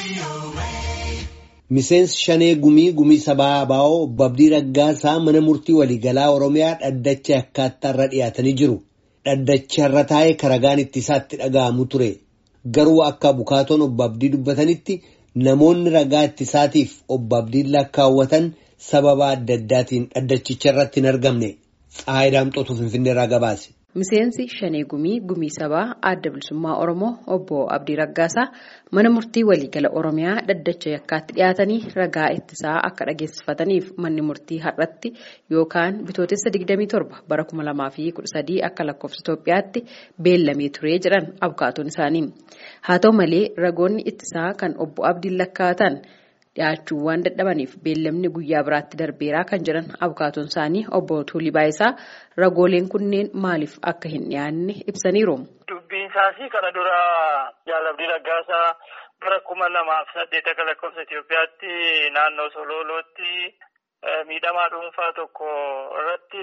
Miseensi Shanee Gumii Gumii Sabaa Abaa'oo obbo Abdii Raggaasaa mana murtii waliigalaa Oromiyaa dhaddacha yakkaatti irra dhiyaatanii jiru. Dhaddacha irra taa'ee karagaan ittisaatti dhaga'amu ture. Garuu akka bukaatoon obbo Abdii dubbatanitti namoonni ragaa ittisaatiif obbo Abdiin lakkaawwatan sababa adda addaatiin dhaddachicha irratti hin argamne. Tsaayidaa Mxootuu Finfinnee irraa gabaase. Miseensi Shanee Gumii Gumii Sabaa Adda Bilisummaa Oromoo obbo Abdii Raggaasaa mana murtii waliigala Oromiyaa dhaddacha yakkaatti dhiyaatanii ragaa ittisaa akka dhageessifataniif manni murtii har'atti yookaan bitootessa 27 bara 2013 akka lakkoofsa Itoophiyaatti beellamee turee jedhan abukaatoon isaanii. Haa ta'u malee ragoonni ittisaa kan obbo Abdiin lakkaa'atan. dhiyaachuu waan dadhabaniif beellamni guyyaa biraatti darbeeraa kan jedhan abukaatoon isaanii obbo Tuulii Baayisaa ragooleen kunneen maaliif akka hin dhiyaanne ibsaniiru. Dubbiin isaas kana dura Abdii Raggaasaa bara kuma lamaaf saddeet akka lakkoofsa Itoophiyaatti naannoo Sololootti miidhamaa dhuunfaa tokko irratti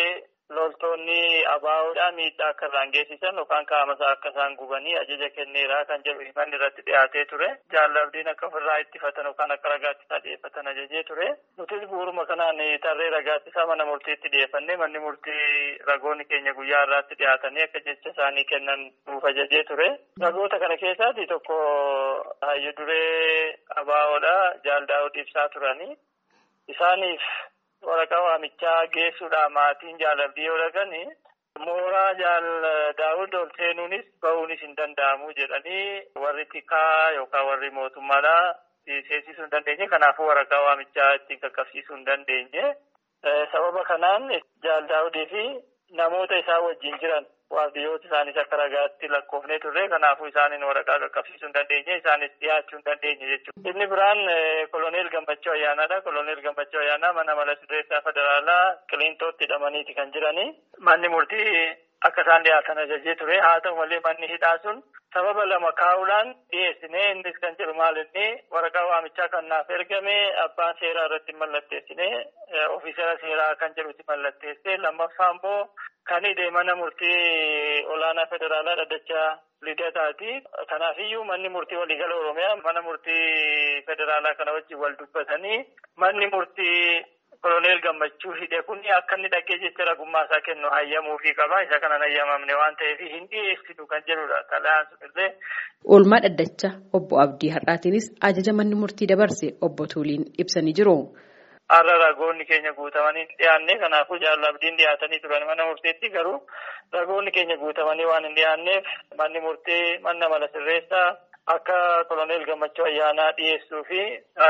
loltoonni abaa'oodhaan miidhaa akka irraan geessisan yookaan qaamasaa akka isaan gubanii ajaja kenneeraa kan jedhu himanni irratti dhiyaatee ture. Abdiin akka ofirraa ittifatan yookaan akka ragaatti isaa dhiyeeffatan ajajee ture. Nutis bu'uuruma kanaan tarree ragaatti isaa mana murtiitti dhiyeeffannee manni murtii ragoonni keenya guyyaa irraatti dhiyaatanii akka jecha isaanii kennan nuuf ajajee ture. Ragoota kana keessaati tokko hayyu duree abaa'oodha jaaldaa'uu ibsaa turanii. Isaaniif waraqaa waamichaa geessuudhaan maatiin jaalabdii yoo dhaqani mooraa jaal daawud ol seenuunis bahuunis hin danda'amu jedhanii warri tikaa yookaan warri mootummaadhaa seensisuu hin dandeenye kanaafuu waraqaa waamichaa ittiin qaqqabsiisuu hin dandeenye. Sababa kanaan jaal daawudii fi namoota isaa wajjin jiran waardiyyoota isaanis akka ragaatti lakkoofnee turre kanaafuu isaaniin waraqaa qaqqabsiisuu hin dandeenye isaanis dhiyaachuu hin dandeenye jechuudha. Inni biraan koloneel Gammachuu Ayyaanaadha. Koloneel Gammachuu Ayyaanaa mana mala sirreessaa federaalaa Qiliintootti hidhamaniiti kan jirani. Manni murtii akka isaan dhiyaatan ajajee ture. Haa ta'u malee manni hidhaa sun sababa lama kaa'uudhaan dhiyeessine innis kan jedhu maal inni waraqaa waamichaa kan naaf ergame abbaan seeraa irratti mallatteessine ofiisera seeraa kan jedhutti mallatteesse lammaffaa immoo kan hidhe mana murtii olaanaa federaalaa dhaddacha lidataati. Kanaafiyyuu manni murtii waliigala Oromiyaa mana murtii federaalaa kana wajjin wal dubbatanii manni murtii koloneel gammachuu hidhe kun akka inni dhaqee jecha ragummaa isaa kennu hayyamuufii qaba. Isa kanan hayyamamne waan ta'eef hin dhiyeessitu kan jedhudha. Xalayaan sunillee. Oolmaa dhaddacha obbo Abdii Har'aatiinis ajaja manni murtii dabarse obbo Tuuliin ibsanii jiru. Har'a ragoonni keenya guutamanii hin dhiyaanne kanaafuu jaalala abdiin dhiyaatanii turan mana murteetti garuu ragoonni keenya guutamanii waan hin dhiyaanneef manni murtee manna mala sirreessaa akka koloneel gammachuu ayyaanaa dhiyeessuu fi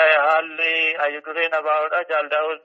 haalli hayyudureen abaa'oodha jaaldaa'ood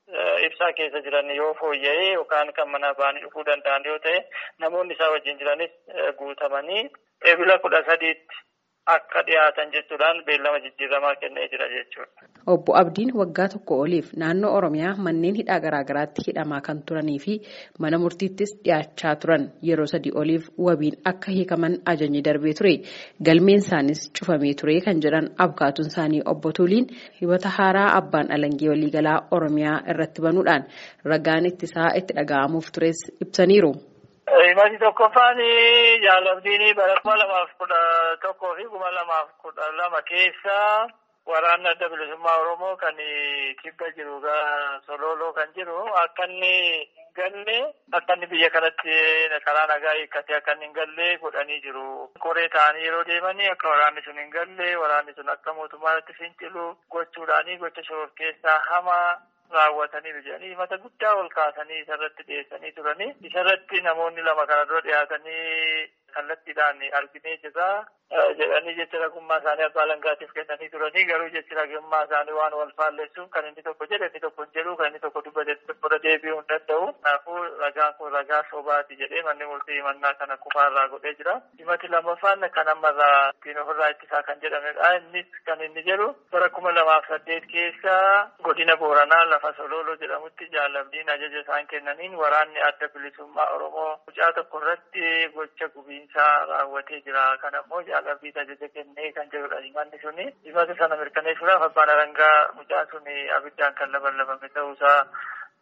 ibsaa keessa jiran yoo fooyya'ee yookaan kan mana ba'anii dhufuu danda'an yoo ta'e namoonni isaa wajjin jiranis guutamanii eebila kudha sadiitti akka dhiyaatan jechuudhaan beellama jijjiiramaa kennee jira jechuudha. Obbo Abdiin waggaa tokko oliif naannoo Oromiyaa manneen hidhaa garaagaraatti hidhamaa kan turanii fi mana murtiittis dhiyaachaa turan yeroo sadii oliif wabiin akka hiikaman ajajni darbee ture. Galmeen isaanis cufamee ture kan jedhan abukaatuun isaanii obbo Tuuliin hibata haaraa abbaan alangee waliigalaa Oromiyaa irratti banuudhaan ragaan ittisaa itti dhaga'amuuf tures ibsaniiru. Himati tokkoffaan jaalabdiin bara kuma lamaaf kudha tokkoo fi kuma lamaaf kudha lama keessa waraanni adda bilisummaa Oromoo kan kibba jiru sololoo kan jiru akka inni hin galle akka inni biyya kanatti karaa nagaa hiikkatee akka inni hin galle godhanii jiru. Koree ta'anii yeroo deemanii akka waraanni sun hin galle waraanni sun akka mootummaatti fincilu gochuudhaanii gocha shororkeessaa hamaa raawwatanii jedhanii himata guddaa ol kaasanii isarratti dhiyeessanii turanii isarratti namoonni lama kana dura dhiyaatanii kallattiidhaan arginee jirra jedhanii jecha ragummaa isaanii abbaa alangaatiif kennanii turanii garuu jechi ragummaa isaanii waan wal faalleessuuf kan inni tokko jedhe inni tokko hin jedhu kan inni tokko dubbate tokkorra deebi'uu hin danda'u kanaafuu ragaan kun ragaa sobaati jedhee manni murtii himannaa kana kufaarraa godhee jira himati lammaffaan kan ammarraa ittiin ofirraa ittisaa kan jedhamedha innis kan inni jedhu bara kuma lamaaf saddeet keessa godina booranaa lafa sololoo jedhamutti jaalabdiin ajaja isaan kennaniin waraanni adda bilisummaa oromoo mucaa tokko irratti gocha gubiinsaa raawwatee jira kan ammoo jaalabdiin ajaja kennee kan jedhudha himanni suni himata sana mirkaneessuudhaaf abbaan alangaa mucaan suni abiddaan kan labalabame ta'uusaa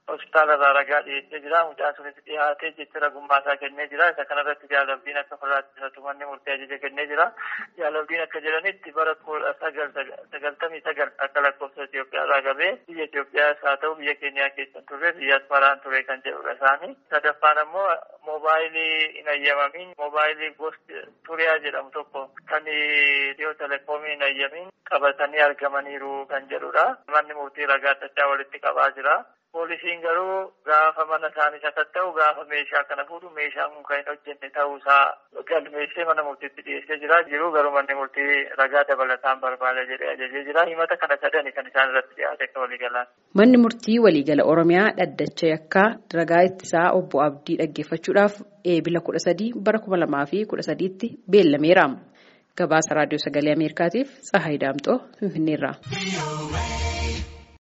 hospitaala irraa ragaa dhiyeessee jira. Mucaan sunis dhiyaatee jecha ragummaasaa kennee jira. Isa kanarratti jaalabdiin akka farraattisatu manni murtee ajaja kennee jira. Jaalabdiin akka jedhanitti bara kudha sagaltamii sagal akka lakkoofsa Itoophiyaa irraa qabee biyya Itoophiyaas haa ta'u biyya Keeniyaa keessa turre biyya Asmaraan ture kan jedhudha isaanii. Sadaffaan ammoo moobaayilii hin ayyamamin moobaayilii gosti turiyaa jedhamu tokko kan dhiyoo telekoomii hin ayyamin qabatanii argamaniiru kan jedhudha. Manni murtii ragaa addachaa walitti qabaa jira. Poolisiin garuu gaafa mana isaanii sakatta'u gaafa meeshaa kana fuudhu meeshaan kun kan hin hojjenne ta'uusaa galmeessee mana murtiitti dhiyeessee jira. Jiru garuu manni murtii ragaa dabalataan barbaada jedhee ajajee jira. Himata kana sadani kan isaan irratti dhiyaate akka waliigalaan. Manni murtii waliigala Oromiyaa dhaddacha yakkaa ragaa ittisaa obbo Abdii dhaggeeffachuudhaaf eebila kudha sadii bara kuma lamaa fi kudha sadiitti beellameera. Gabaasa Raadiyoo Sagalee Ameerikaatiif Tsahaay Daamxoo Finfinneerraa.